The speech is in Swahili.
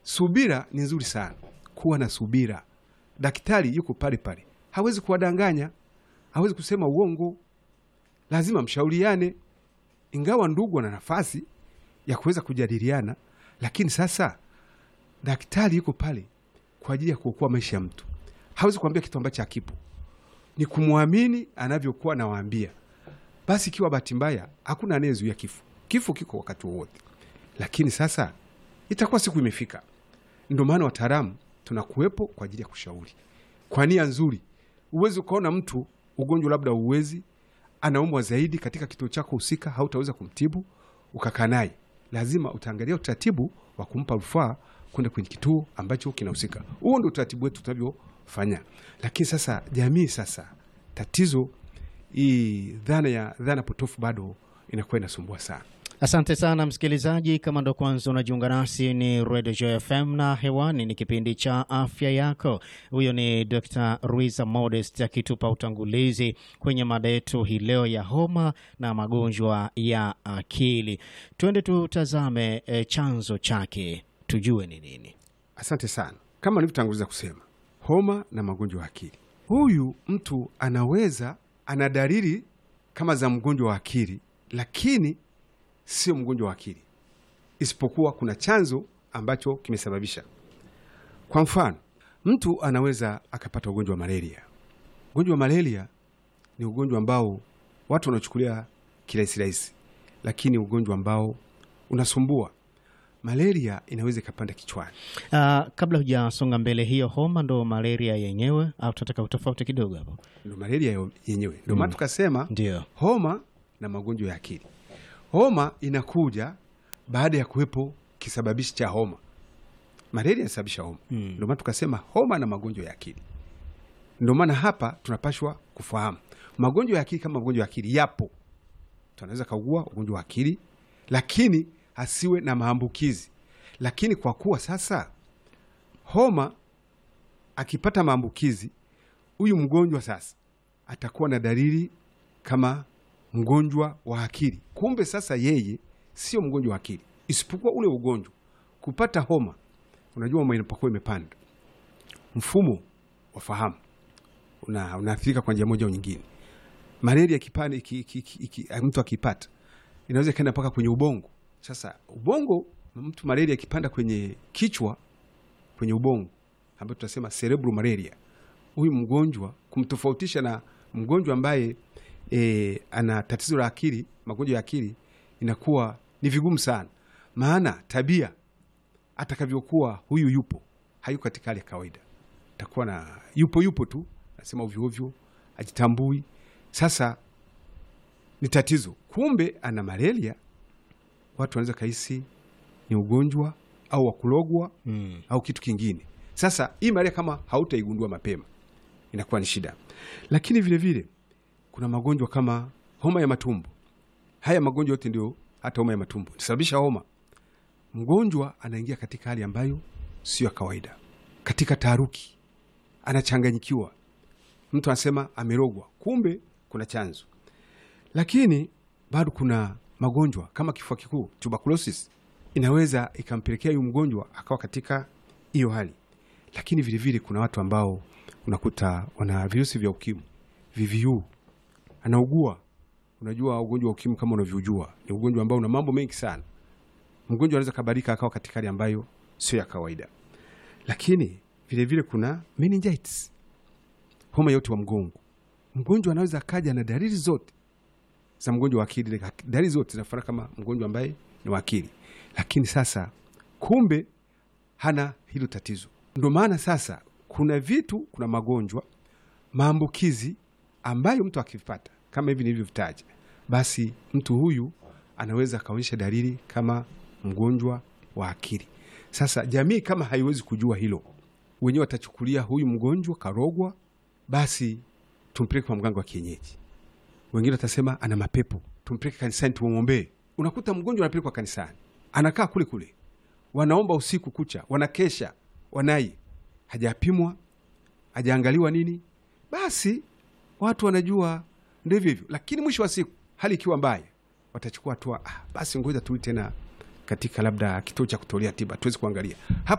subira ni nzuri sana, kuwa na subira. Daktari yuko pale pale, hawezi kuwadanganya, hawezi kusema uongo, lazima mshauriane. Ingawa ndugu wana nafasi ya kuweza kujadiliana, lakini sasa daktari yuko pale kwa ajili ya kuokoa maisha ya mtu. Hawezi kuambia kitu ambacho hakipo, ni kumwamini anavyokuwa anawaambia. Basi ikiwa bahati mbaya, hakuna anayezuia kifo. Kifo kiko wakati wowote, lakini sasa itakuwa siku imefika. Ndio maana wataalamu tunakuwepo kwa ajili ya kushauri kwa nia nzuri. Uwezi ukaona mtu ugonjwa labda uwezi anaumwa zaidi katika kituo chako husika, hautaweza kumtibu ukakaa naye. Lazima utaangalia utaratibu wa kumpa rufaa kwenda kwenye kituo ambacho kinahusika. Huo ndio utaratibu wetu tunavyofanya. Lakini sasa jamii, sasa tatizo hii dhana ya dhana potofu bado inakuwa inasumbua sana. Asante sana msikilizaji, kama ndo kwanza unajiunga nasi, ni Radio Joy FM na hewani ni kipindi cha afya yako. Huyo ni Dr. Ruiza Modest akitupa utangulizi kwenye mada yetu hii leo ya homa na magonjwa ya akili. Twende tutazame e, chanzo chake tujue ni nini. Asante sana. Kama nilivyotanguliza kusema, homa na magonjwa ya akili, huyu mtu anaweza ana dalili kama za mgonjwa wa akili, lakini sio mgonjwa wa akili, isipokuwa kuna chanzo ambacho kimesababisha. Kwa mfano, mtu anaweza akapata ugonjwa wa malaria. Ugonjwa wa malaria ni ugonjwa ambao watu wanachukulia kirahisi rahisi, lakini ugonjwa ambao unasumbua. Malaria inaweza ikapanda kichwani. Uh, kabla hujasonga mbele, hiyo homa ndo malaria yenyewe au tunataka utofauti kidogo hapo? Ndo malaria yo- yenyewe, ndio maana tukasema Ndio. homa na magonjwa ya akili. Homa inakuja baada ya kuwepo kisababishi cha homa. Malaria inasababisha homa, Mm. ndio maana tukasema homa na magonjwa ya akili. Ndio maana hapa tunapashwa kufahamu magonjwa ya akili. Kama magonjwa ya akili yapo, mtu anaweza kaugua ugonjwa wa akili, lakini asiwe na maambukizi. Lakini kwa kuwa sasa homa akipata maambukizi, huyu mgonjwa sasa atakuwa na dalili kama mgonjwa wa akili. Kumbe sasa yeye sio mgonjwa wa akili, isipokuwa ule ugonjwa kupata homa. Unajua, homa inapokuwa imepanda, mfumo wa fahamu una unaathirika kwa njia moja au nyingine. Malaria ikipanda, iki, iki, iki, iki, mtu akipata inaweza ikaenda mpaka kwenye ubongo. Sasa ubongo, mtu malaria ikipanda kwenye kichwa, kwenye ubongo, ambayo tunasema cerebral malaria, huyu mgonjwa kumtofautisha na mgonjwa ambaye e, ana tatizo la akili, magonjwa ya akili, inakuwa ni vigumu sana, maana tabia atakavyokuwa huyu yupo hayuko katika hali ya kawaida, takuwa na yupo yupo tu, nasema ovyo ovyo, ajitambui. Sasa ni tatizo, kumbe ana malaria. Watu wanaweza kahisi ni ugonjwa au wa kulogwa Mm. au kitu kingine. Sasa hii malaria kama hautaigundua mapema inakuwa ni shida, lakini vile vile kuna magonjwa kama homa ya matumbo. Haya magonjwa yote ndio, hata homa ya matumbo inasababisha homa. Mgonjwa anaingia katika hali ambayo sio ya kawaida, katika taharuki, anachanganyikiwa. Mtu anasema amerogwa, kumbe kuna chanzo. Lakini bado kuna magonjwa kama kifua kikuu, tuberculosis, inaweza ikampelekea huyu mgonjwa akawa katika hiyo hali. Lakini vilevile vile kuna watu ambao unakuta wana virusi vya ukimwi, VVU, anaugua. Unajua ugonjwa wa ukimwi kama unavyojua ni ugonjwa ambao una mambo mengi sana. Mgonjwa anaweza kabadilika akawa katika hali ambayo sio ya kawaida. Lakini vilevile vile kuna meningitis, homa ya uti wa mgongo. Mgonjwa anaweza akaja na dalili zote za mgonjwa wa akili, dalili zote zinafanana kama mgonjwa ambaye ni wa akili, lakini sasa kumbe hana hilo tatizo. Ndio maana sasa kuna vitu, kuna magonjwa maambukizi ambayo mtu akivipata kama hivi nilivyovitaja, basi mtu huyu anaweza akaonyesha dalili kama mgonjwa wa akili. Sasa jamii kama haiwezi kujua hilo, wenyewe watachukulia huyu mgonjwa karogwa, basi tumpeleke kwa mganga wa kienyeji. Wengine watasema ana mapepo, tumpeleke kanisani tumwombee. Unakuta mgonjwa anapelekwa kanisani, anakaa kule kule, wanaomba usiku kucha, wanakesha, wanai, hajapimwa, hajaangaliwa nini, basi watu wanajua ndio hivyo hivyo, lakini mwisho wa siku hali ikiwa mbaya, watachukua hatua. Ah, basi ngoja turudi tena katika labda kituo cha kutolea tiba tuwezi kuangalia hapa